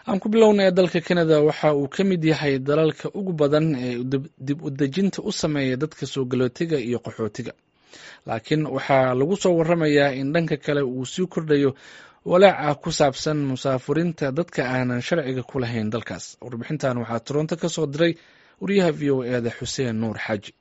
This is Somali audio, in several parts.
aan ku bilownay dalka canada waxa uu ka mid yahay dalalka ugu badan ee dib u dejinta u sameeya dadka soo galootiga iyo qaxootiga laakiin waxaa lagu soo waramayaa in dhanka kale uu sii kordhayo walaaca ku saabsan musaafurinta dadka aanan sharciga ku lahayn dalkaas warbixintan waxaa toronto ka soo diray wariyaha v o eda xuseen nuur xaaji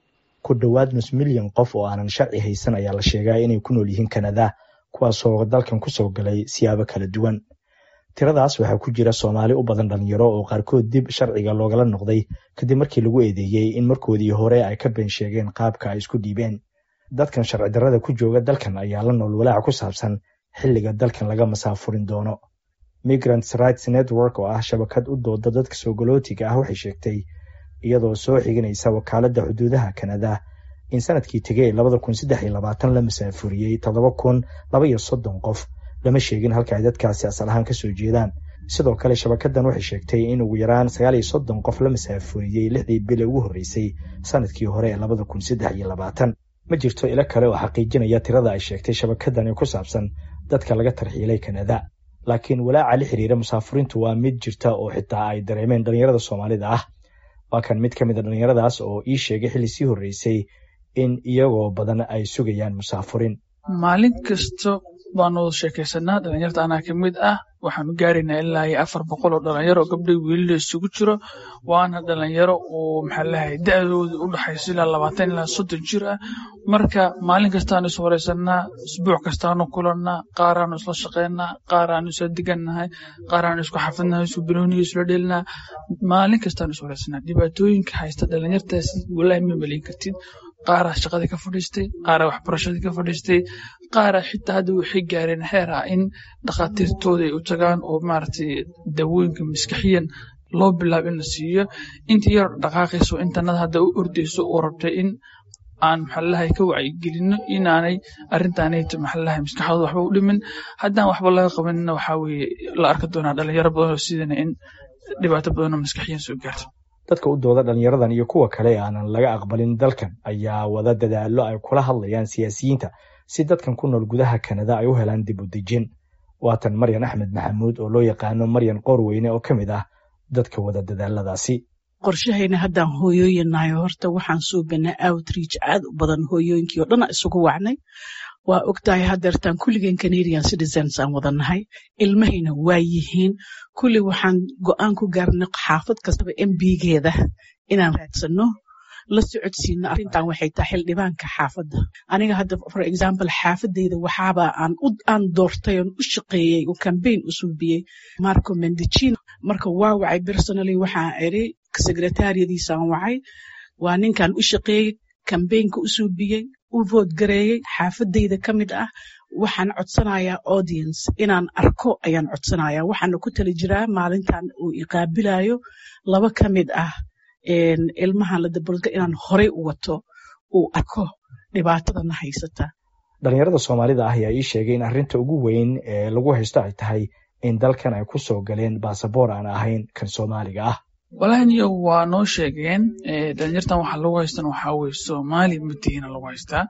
ku dhowaad nus milyan qof oo aanan sharci haysan ayaa la sheegaa inay ku nool yihiin kanada kuwaasoo dalkan kusoo galay siyaabo kala duwan tiradaas waxaa ku jira soomaali u badan dhalinyaro oo qaarkood dib sharciga loogala noqday kadib markii lagu eedeeyey in markoodii hore ay ka been sheegeen qaabka ay isku dhiibeen dadkan sharci darrada ku jooga dalkan ayaa la nool walaaca ku saabsan xilliga dalkan laga masaafurin doono migrants rights network oo ah shabakad u dooda dadka soo galootiga ah waxay sheegtay iyadoo soo xiginaysa wakaaladda xuduudaha kanada in sanadkii tegey labada kun saddex iyo labaatan la masaafuriyey toddoba kun laba iyo soddon qof lama sheegin halka ay dadkaasi asal ahaan kasoo jeedaan sidoo kale shabakadan waxay sheegtay in ugu yaraan sagaal iyo soddon qof la masaafuriyey lixdii bile ugu horreysay sanadkii hore ee labada kun saddex iyo labaatan ma jirto ilo kale oo xaqiijinaya tirada ay sheegtay shabakadani ku saabsan dadka laga tarxiilay kanada laakiin walaaca la xiriira musaafuriintu waa mid jirta oo xitaa ay dareemeen dhalinyarada soomaalida ah waa kan mid ka mid a dhalinyaradaas oo ii sheegay xilli sii horreysay in iyagoo badan ay sugayaan musaafurin maalin kasta baanu wada sheekaysanaa dhalinyarta anaa ka mid ah waxaanu gaaraynaa ilaa iyo afar boqol oo dhalinyaro gabdhay wiilila isugu jiro waana dhalinyaro oo maxaa lahay da-dooda u dhaxayso ilaa labaatan ilaa soddon jir ah marka maalin kastaanu is wareysanaa isbuuc kastaanu kulannaa qaaraanu isla shaqeynaa qaaraanu isla digannahay qaaraanu isku xafidnahay isku banooniga isla dhelinaa maalin kastaanu is wareysanaa dhibaatooyinka haysta dhalinyartaasi walaahi ma maleyn kartid qaaraa shaqadii ka fadhiistay qaaraa waxbarashadii ka fadhiistay qaaraa xitaa hadda waxay gaareen xeer ah in dhakhaatiirtooda ay u tagaan oo maaragtay dawooyinka maskaxiyan loo bilaabo in la siiyo intii yar dhaqaaqayso intanada hadda u ordayso oo rabtay in aan maxalalahay ka wacyigelino inaanay arrintaanayto maxalalahay maskaxdooda waxba u dhimin haddaan waxba laga qabanina waxaa weeye la arki doonaa dhalinyaro badan oo sidana in dhibaato badanoo maskaxiyan soo gaarto dadka u dooda dhalinyaradan iyo kuwa kale aanan laga aqbalin dalkan ayaa wada dadaallo ay kula hadlayaan siyaasiyiinta si dadkan ku nool gudaha kanada ay u helaan dib u dejin waatan maryan axmed maxamuud oo loo yaqaano maryan qoorweyne oo ka mid ah dadka wada dadaaladaasi qorshahayna haddaan hooyooyinnahay horta waxaan suubanaa outreach aad u badan hooyooyinkii oo dhan isugu wacnay waa ogtahay hadeertaan kulligeen canadian citizens aan wadannahay ilmahayna waa yihiin kulli waxaan go'aan ku gaarnay xaafad kastaba mbigeeda inaan raadsanno la socodsiino arrintan waxay tahay xildhibaanka xaafadda aniga hadda for example xaafadeyda waxaaba aan aan doortay oon u shaqeeyey oo cambaign u suubiyey marco mendicino marka waa wacay personally waxaan iri secretariyadiisaan wacay waa ninkan u shaqeeyey cambaynka u suubiyey u vood gareeyey xaafadeyda ka mid ah waxaan codsanayaa audience inaan arko ayaan codsanayaa waxaana ku tali jiraa maalintan uu iqaabilayo laba ka mid ah ilmahan la dabolga inaan horey u wato uu arko dhibaatadana haysata dhalinyarada soomaalida ah ayaa ii sheegay in arrinta ugu weyn ee lagu haysto ay tahay in dalkan ay ku soo galeen baasaboor aan ahayn kan soomaaliga ah walahniyo waa noo sheegeen dhalinyartan waxaa lagu haystan waxaa weye soomaali ma tihiina lagu haystaa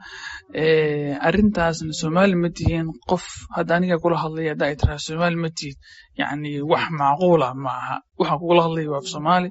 arrintaasna soomaali ma tihiin qof hadda aniga kula hadlaya hadda ay tiraa soomaali ma tihid yacni wax macquula ma aha waxaan kugula hadlaya waa soomaali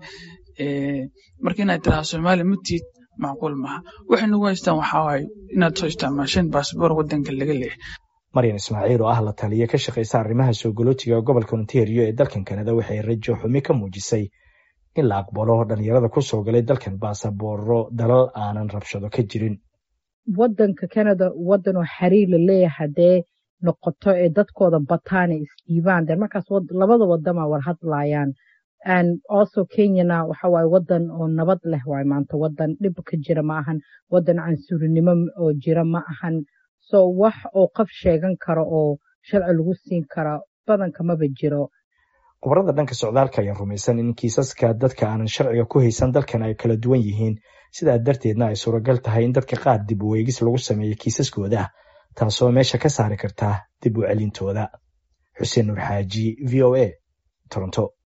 marka inaad tiraa soomaali ma tihid macquul maaha waxay nagu haystaan waxaa waaye inaad soo isticmaasheen baasboor waddanka laga leehay maryan ismaaciil oo ah la taliya ka shaqaysa arrimaha soo galootiga gobolka ontario ee dalkan kanada waxay rajo xumi ka muujisay in la aqbalo dhalinyarada ku soo galay dalkan baasabooro dalal aanan rabshado ka jirin waddanka canada waddan oo xiriir la leeyahay haddee noqoto ee dadkooda bataana isdhiibaan dee markaas labada wadama war hadlayaan and also kenyana waxa waaye waddan oo nabad leh waay maanta waddan dhib ka jira ma ahan waddan cansuurinimo oo jira ma ahan so wax oo qof sheegan karo oo sharci lagu siin kara badanka maba jiro khubarada dhanka socdaalka ayaa rumaysan in kiisaska dadka aanan sharciga ku haysan dalkan ay kala duwan yihiin sidaa darteedna ay suuragal tahay in dadka qaar dib u eegis lagu sameeyo kiisaskooda taasoo meesha ka saari karta dib u celintooda xuseen nuur xaaji v o a toronto